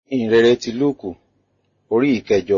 ìhìnrere ti lúùkù orí ìkẹjọ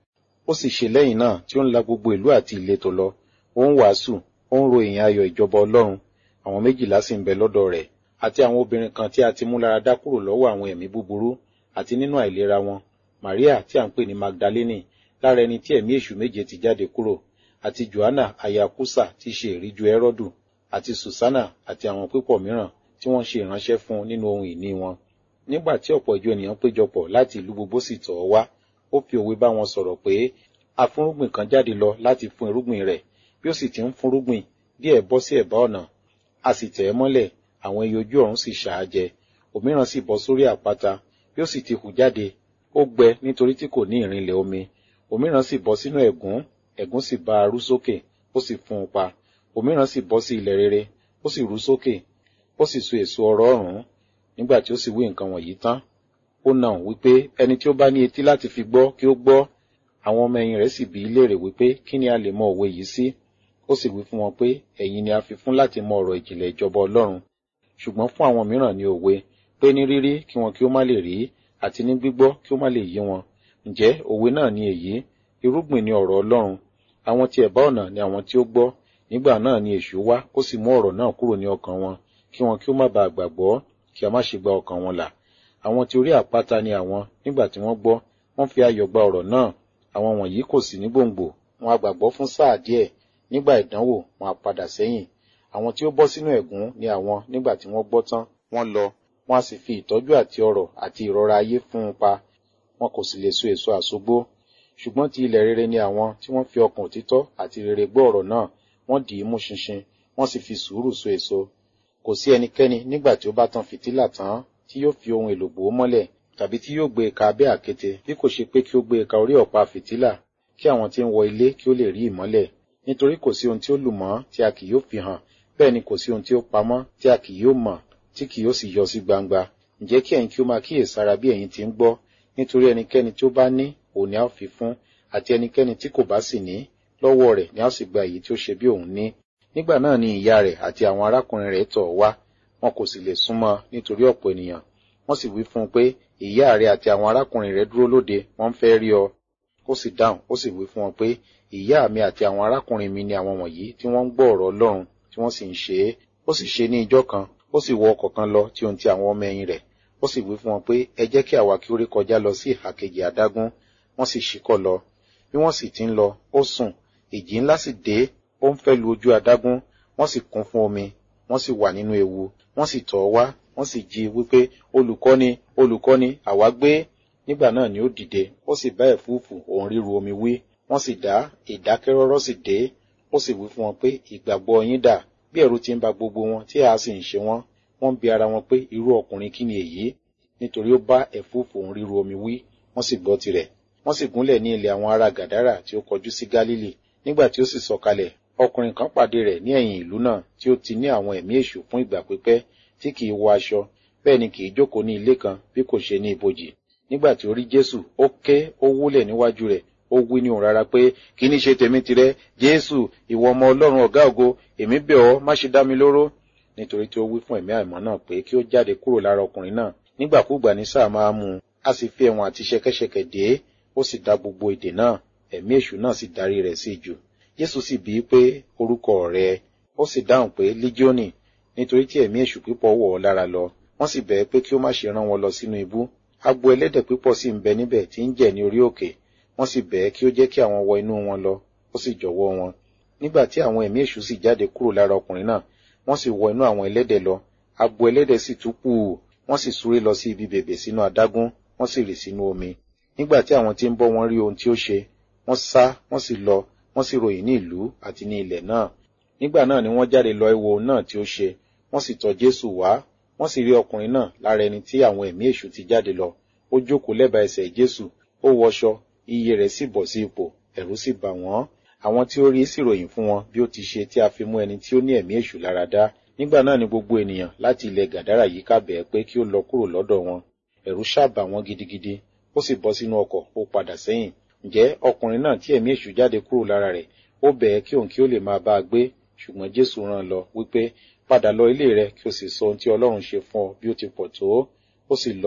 ó sì ṣe lẹ́yìn náà tí ó ń la gbogbo ìlú àti ìletò lọ ó ń wàásù ó ń ro ìyìn ayọ̀ ìjọba ọlọ́run àwọn méjìlá sì ń bẹ lọ́dọ̀ rẹ̀ àti àwọn obìnrin kan tí a ti mú lára dá kúrò lọ́wọ́ àwọn ẹ̀mí búburú àti nínú àìlera wọn maria tí à ń pè ní magdalene lára ẹni tí ẹ̀mí èṣù méje ti jáde kúrò àti johanna aya kusa tí í ṣe ìríjú ẹrọdù àti susanna àti àwọn pípọ̀ mìíràn tí wọ́n ṣe ìránṣẹ́ fún nínú ohun ìní wọn nígbà tí ọ̀pọ̀ ìjọ ènìyàn péjọpọ̀ láti ìlú gbogbo sì tọ̀ ọ́ wá ó fi òwe bá wọn sọ̀rọ̀ pé afúnrúgbìn kan jáde lọ láti fún irúgbìn rẹ̀ bí ó sì ti ń fúnrúgbìn díẹ̀ bọ́ sí ẹ̀bá ọ̀nà a sì tẹ̀ ẹ́ mọ́lẹ̀ àwọn ẹyẹ ojú ọ̀run sì ṣà á jẹ òmíràn sì bọ́ sórí àpáta bí ó sì ti hù jáde ó gbẹ nítorí tí kò ní ìrìnlẹ̀ omi òmíràn sì bọ́ sínú ẹ̀gún ẹ̀gún sì bá a rú sókè ó sì fún un pa òmíràn sì bọ́ sí ilẹ̀ rere ó sì rú sókè ó sì so èso ọrọ̀ ọ̀run nígbà tí ó sì wí nǹkan wọ̀nyí tán ó nà án wípé ẹni tí ó bá ní etí láti fi gbọ́ kí ó gbọ́ àwọn ọmọ ẹ̀yìn rẹ̀ sì bi í léèrè wípé kí ni a lè mọ òwe yìí sí ó sì wí fún wọn pé ẹ̀yin ni a fi fún láti mọ ọ̀rọ̀ ìjìnlẹ̀ ìjọba ọlọ́run ṣùgbọ́n fún àwọn mìíràn ní òwe pé ní rírí kí wọn kí ó má lè rí àti ní gbígbọ́ kí ó má lè yé wọn ǹjẹ́ òwe náà ni èyí irúgbìn ni ọ̀rọ̀ ọlọ́run àwọn tí ẹ̀bá ọ̀nà ni àwọn tí ó gbọ́ nígbà náà ni èṣù wá ó sì mú ọ̀rọ̀ náà kúrò ní ọkàn wọn kí wọn kí ó má baà gbàgbọ́ kí a má ṣe gba ọkàn wọn là àwọn tí orí àpáta ni àwọn nígbà tí wọ́n gbọ́ wọ́n fi ayọ̀ gba ọ̀rọ̀ náà àwọn wọ̀nyí kò sí ní gbòǹgbò wọn a gbàgbọ́ fún sáà díẹ̀ nígbà ìdánwò wọn a padà sẹ́yìn àwọn tí ó bọ́ sínú ẹ̀gún ni àwọn nígbà tí wọ́n gbọ́ tán wọ́n lọ wọ́n a sì fi ìtọ́jú àti ọrọ̀ àti ìrora ayé fún un pa wọn kò sì lè so èso àsogbó ṣùgbọ́n ti ilẹ̀ rere ni àwọn tí wọ́n fi ọkàn òtítọ́ àti rere gbọ́ ọ̀rọ̀ náà wọ́n dì í mú ṣinṣin wọ́n sì fi sùúrù so èso kò sí ẹnikẹ́ni nígbà tí ó bá tan fìtílà tán tí yóò fi ohun èlò bò ó mọ́lẹ̀ tàbí tí yóò gbé e ka abẹ́ àkéte bí kò ṣe pé kí ó gbé e ka orí ọ̀pá fìtílà kí àwọn tí ń wọ ilé kí ó lè rí ìmọ́lẹ̀ nítorí kò sí ohun tí ó lù mọ́ tí a kì yóò fi hàn bẹ́ẹ̀ ni kò sí ohun tí ó pamọ́ tí a kì yóò mọ̀ tí kì yóò sì yọ sí gbangba ǹjẹ́ kí ẹ̀yin kí ó máa kíyèsára bí ẹ̀yin ti ń gbọ́ nítorí ẹnikẹ́ni tí ó bá ní òun ni a ó fi fún àti ẹnikẹ́ni tí kò bá sì ní lọ́wọ́ rẹ̀ ni a ó sì gba èyí tí ó ṣe bí òun ní nígbà náà ni ìyá rẹ̀ àti àwọn arákùnrin rẹ̀ tọ̀ wá wọn kò sì lè súnmọ́ nítorí ọ̀pọ̀ ènìyàn wọ́n sì wí fún un pé ìyá rẹ̀ àti àwọn arákùnrin rẹ̀ dúró lóde wọ́n ń fẹ́ rí ọ ó sì dáhùn ó sì wí fún wọn pé ìyá mi àti àwọn arákùnrin mi ni àwọn wọ̀nyí tí wọ́n ń gbọ́ ọ̀rọ̀ Ọlọ́run tí wọ́n sì ń ṣe é ó sì ṣe ní ijọ́ kan ó sì wọ ọkọ̀ kan lọ tí ohun ti àwọn ọmọ ẹ̀yìn rẹ̀ ó sì wí fún wọn pé ẹ jẹ́ kí àwa kí ó rí kọjá lọ sí ìhà kejì adágún wọ́n sì ṣíkọ̀ lọ bí wọ́n sì ti ń lọ ó sùn ìjì ńlá sì dé ó ń fẹ́ lu ojú adágún wọ́n sì kún fún omi wọ́n sì wà nínú ewu wọ́n sì tọ̀ ọ́ wá wọ́n sì jí wípé olùkọ́ni olùkọ́ni àwa gbé nígbà náà ni ó dìde ó sì bá ẹ̀fúùfù òun ríru omi wí wọ́n sì dá ìdákẹ́rọ́rọ́ sì dé ó sì wí fún wọn pé ìgbàgbọ́ yín dà bí ẹ̀rù ti ń ba gbogbo wọn tí a sì ń ṣe wọ́n wọ́n ń bi ara wọn pé irú ọkùnrin kí ni èyí nítorí ó bá ẹ̀fúùfù òun ríru omi wí wọ́n sì gbọ́ tirẹ̀ wọ́n sì gúnlẹ̀ ní ilẹ̀ àwọn ará gàdárà tí ó kọjú sí gálílì nígbà tí ó sì sọ̀kalẹ̀ ọkùnrin kan pàdé rẹ̀ ní ẹ̀yìn ìlú náà tí ó ti ní àwọn ẹ̀mí èṣù fún ìgbà pípẹ́ tí kì í wọ aṣọ bẹ́ẹ̀ ni kì í jókòó ní ilé kan bí kò ṣe ní ibojì nígbà tí ó rí jésù ó ké ó wólẹ̀ níwájú rẹ̀ ó wí ní òun rárá pé kí ní ṣe tèmi tirẹ̀ jésù ìwọ ọmọ ọlọ́run ọ̀gá ògo èmi bẹ̀ ọ́ má ṣe dá mi lóró nítorí tí ó wí fún ẹ̀mí àìmọ́ náà pé kí ó jáde kúrò lára ọkùnrin náà nígbàkúùgbà ní sáà máa mú un a sì fi ẹ̀wọ̀n àti ṣẹ̀kẹ̀ṣẹ̀kẹ̀ dé ó sì dá gbogbo èdè náà ẹ̀mí èṣù náà sì darí rẹ̀ sí jù jésù sì bíi pé orúkọ rẹ̀ ó sì dáhùn pé lígíọ́nì nítorí tí ẹ̀mí èṣù pípọ̀ wọ̀ ọ́ lára lọ wọ́n sì bẹ̀ẹ́ pé kí ó má ṣe rán wọn lọ sínú ibú agbo ẹlẹ́dẹ̀ pípọ̀ sì ń bẹ níbẹ̀ tí ń jẹ̀ ní orí òkè wọ́n sì bẹ̀ẹ́ kí ó jẹ́ kí àwọn wọ inú wọn lọ ó sì jọ̀wọ́ wọn nígbà tí àwọn ẹ̀mí èṣù sì jáde kúrò lára ọkùnrin náà wọ́n sì wọ inú àwọn ẹlẹ́dẹ̀ lọ agbo ẹlẹ́dẹ̀ sì tú pù wọ́n sì súré lọ sí ibi bèbè sínú adágún wọ́n sì rì sínú omi nígbà tí àwọn tí ń bọ́ wọn rí ohun tí ó ṣe wọ́n sá wọ́n sì lọ wọ́n sì ròyìn ní ìlú àti ní ilẹ̀ náà nígbà náà ni wọ́n jáde lọ wo ohun náà tí ó ṣe wọ́n sì tọ̀ jésù wá wọ́n sì rí ọkùnrin náà lára ẹni tí àwọn ẹ̀mí èṣù ti jáde lọ ó jókòó lẹ́bàá ẹsẹ̀ jésù ó wọṣọ iye rẹ̀ sì bọ̀ sí ipò ẹ̀rù sì bà wọ́n àwọn tí ó rí sì ròyìn fún wọn bí ó ti ṣe tí a fi mú ẹni tí ó ní ẹ̀mí èṣù lára dá nígbà náà ni gbogbo ènìyàn láti ilẹ̀ gàdárà yìí ká bẹ̀ẹ́ pé kí ó lọ kúrò lọ́dọ̀ wọn ẹ̀rù ṣàbà wọ́n gidigidi ó sì bọ́ sínú ọkọ̀ ó padà sẹ́yìn ǹjẹ́ ọkùnrin náà tí ẹ̀mí èṣù jáde kúrò lára rẹ̀ ó bẹ̀ẹ́ kí òun kí ó lè máa bá a gbé ṣùgbọ́n jésù rán lọ wípé padà lọ ilé rẹ kí o sì sọ ohun tí ọlọ́run ṣe fún ọ bí ó ti pọ̀ tó ó sì lọ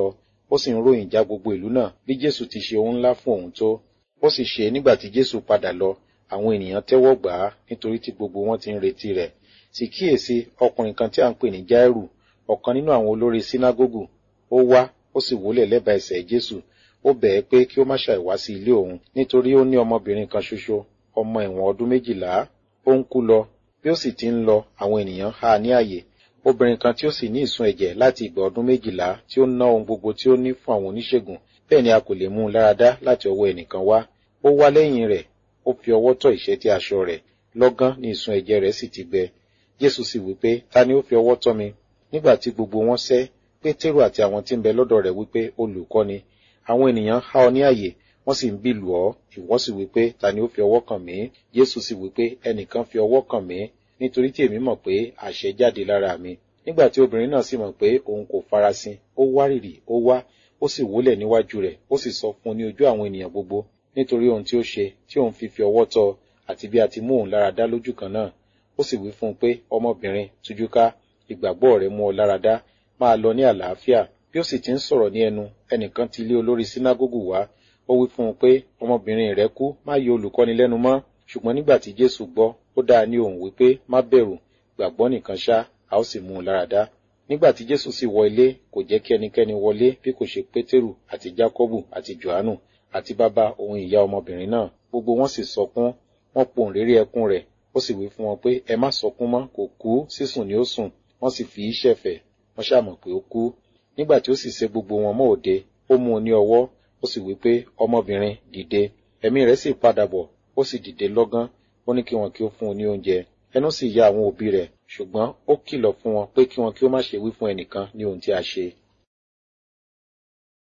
ó sì ń ròyìn já gbogbo ìlú náà bí jésù ti ṣe ohun ńlá fún òun tó ó sì ṣe nígbà tí jésù padà lọ àwọn ènìyàn tẹ́wọ́ gbà á nítorí tí gbogbo wọn ti ń retí rẹ̀ sì kíyèsí ọkùnrin kan tí a ń pè ní jáírù ọ̀kan nínú àwọn olórí sínágógù ó wá ó sì wólẹ̀ lẹ́bàá ẹsẹ̀ jésù ó bẹ̀ ẹ́ pé kí ó má ṣàìwá sí ilé òun nítorí ó ní ọmọbìnrin kan ṣoṣo ọmọ ẹ̀wọ̀n ọdún méjìlá ó ń kú lọ bí ó sì ti ń lọ àwọn ènìyàn há ní àyè obìnrin kan tí ó sì ní ìsun ẹ̀jẹ̀ láti ìgbà ọdún méjìlá tí ó ná ohun gbogbo tí ó ní fún àwọn oníṣègùn bẹ́ẹ̀ ni a kò lè mú un láradá láti ọwọ́ ẹnìkan wá ó wá lẹ́yìn rẹ̀ ó fi ọwọ́ tọ́ ìṣẹ́tí aṣọ rẹ̀ lọ́gán ni ìsun ẹ̀jẹ̀ rẹ̀ sì ti gbẹ jésù sì wí pé ta ni ó fi ọwọ́ tọ́ mi nígbà tí gbogbo wọn sẹ́ pétérù àti àwọn tí ń bẹ lọ́dọ̀ rẹ̀ wípé olùkọ́ni àwọn ènìyàn há ọ ní àyè wọ́n sì ń bí lù ọ́ ìwọ sì wípé ta ni ó fi ọwọ́ kàn mí jésù sì wípé ẹnìkan fi ọwọ́ kàn mí nítorí tí èmi mọ̀ pé àṣẹ jáde lára mi nígbà tí obìnrin náà sì mọ̀ pé òun kò farasin ó wárìrì ó wá ó sì wólẹ̀ níwájú rẹ̀ ó sì sọ fún un ní ojú àwọn ènìyàn gbogbo nítorí ohun tí ó ṣe tí òun fi fi ọwọ́ tọ́ àti bí a ti mú òun lára dá lójú kan náà ó sì wí fún un pé ọmọbìnrin tújúká ìgbàgbọ́ rẹ̀ mú ọ lára dá máa lọ ní àlàáfíà bí ó sì ti ń sọ̀rọ̀ ní ẹnu ẹnìkan ti lé olórí sínágógù wá ó wí fún un pé ọmọbìnrin rẹ̀ kú má yọ olùkọ́ni lẹ́nu mọ́ ṣùgbọ́n nígbà tí jésù gbọ́ ó dáa ní òun wípé má bẹ̀rù gbàgbọ́ nìkan ṣá a ó sì mú un lára dá nígbà tí jésù sì wọ ilé kò jẹ́ kí ẹnikẹ́ni wọlé bí kò ṣe pétérù àti jákọ́bù àti johannu àti bàbá òun ìyá ọmọbìnrin náà gbogbo wọn sì sọkún wọn pohùn réré ẹkún rẹ̀ ó sì wí fún wọn pé ẹ má sọkún mọ́ kò kú sísùn ni ó sùn wọ́n sì fi í ṣẹ̀fẹ̀ wọ́n ṣàmọ̀ pé ó kú nígbà tí ó sì ṣe gbogbo wọn mọ́ òde ó mú un ní ọwọ́ ó sì wí pé ọmọbìnrin dìde ẹ̀mí rẹ̀ sì padà bọ̀ ó sì dìde lọ́gán ó ní kí wọn kí ó fún un ní oúnjẹ ẹnu sì ya àwọn òbí rẹ̀ ṣùgbọ́n ó kìlọ̀ fún wọn pé kí wọn kí ó má ṣe wí fún ẹnìkan ní ohun tí a ṣe